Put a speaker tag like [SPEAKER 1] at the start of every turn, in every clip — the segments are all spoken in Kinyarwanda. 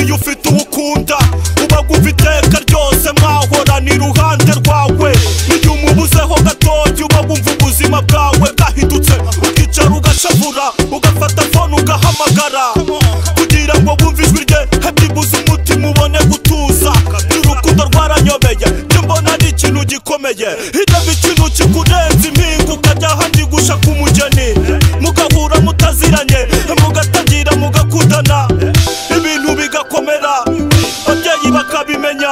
[SPEAKER 1] iyo ufite uwo ukunda uba wumva iteka ryose mwahorana iruhande rwawe n'igihe umubuzeho gatoya uba wumva ubuzima bwawe bwahindutse ukicara ugashavura ugafata fone ugahamagara kugira ngo wumve ijwi rye hebyibuze umutima ubone gutuza n'urukundo rwaranyobeye njye mbona ari ikintu gikomeye hireba ikintu kikurenze impinga ukajya ahandi gushaka umugeni mugahura mutaziranye mugatangira mugakundana ibintu bigakomera ababyeyi bakabimenya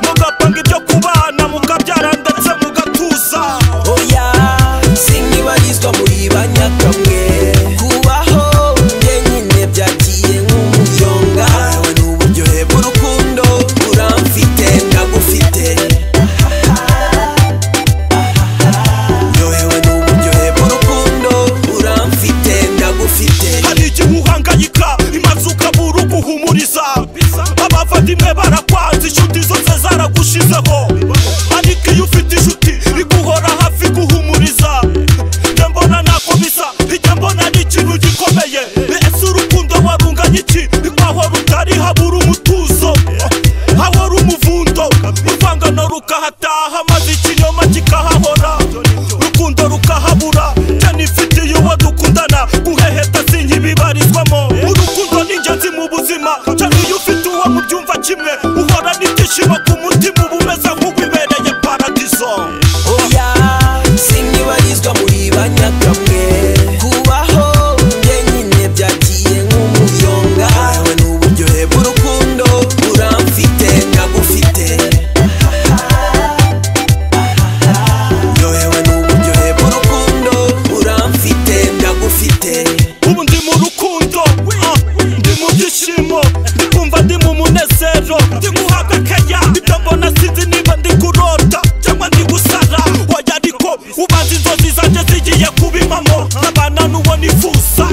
[SPEAKER 1] mugapanga ibyo kubana mukabyara ndetse mugatuza
[SPEAKER 2] oya sinkibarizwa muri ba nyakamwe kubaho njyenyine byagiye nk'umuyonga yewe n'uburyohe bw'urukundo uramfite ndagufite yewe n'uburyohe bw'urukundo uramfite ndagufite
[SPEAKER 1] hari igihe uhangayika imaze ukabura uguhumuriza abavandimwe barakwanze inshuti zose zaragushizeho ariko iyo ufite inshuti iguhora hafi guhumuriza njye mbona ntako bisa njye mbona ari ikintu gikomeye ese urukundo warunganya iki nkahora utari habura umutuzo hahora umuvundo urwangano rukahataha maze ikinyoma kikahahora urukundo rukahabura njye nifitiye uwo dukundana guheheta sinkibibarizwamo urukundo ni ingenzi mu buzima cyane iyo ufite uwo mubyumva kimwe uhora n'ibyishimo ku mutima uba umeze nk'uwibereye paradizo
[SPEAKER 2] oya sinkibarizwa muri ba nyakamwe kubaho njyenyine byagiye nk'umuyonga yewe n'uburyohe bw'urukundo uramfite ndagufite yewe n'uburyohe bw'urukundo uramfite ndagufite
[SPEAKER 1] ubu ndi mu rukundo ah, ndi mu byishimo ndi kumva ndi mu munezero ndi guhabwa akaya ibyo mbona sinzi niba ndi kurota cyangwa ndi gusara wajya ariko ubanza inzozi zanjye zigiye kuba impamo nkabana n'uwo nifuza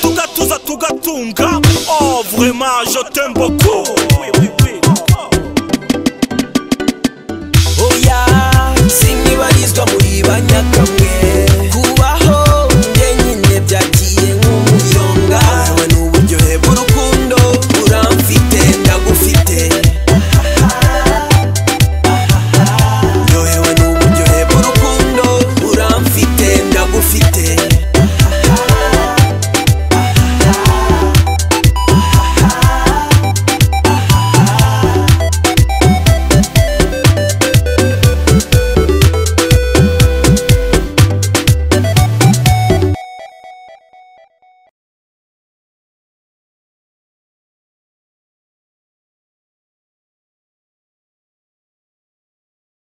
[SPEAKER 1] tugatuza tugatunga oh vraiment je t'aime beaucoup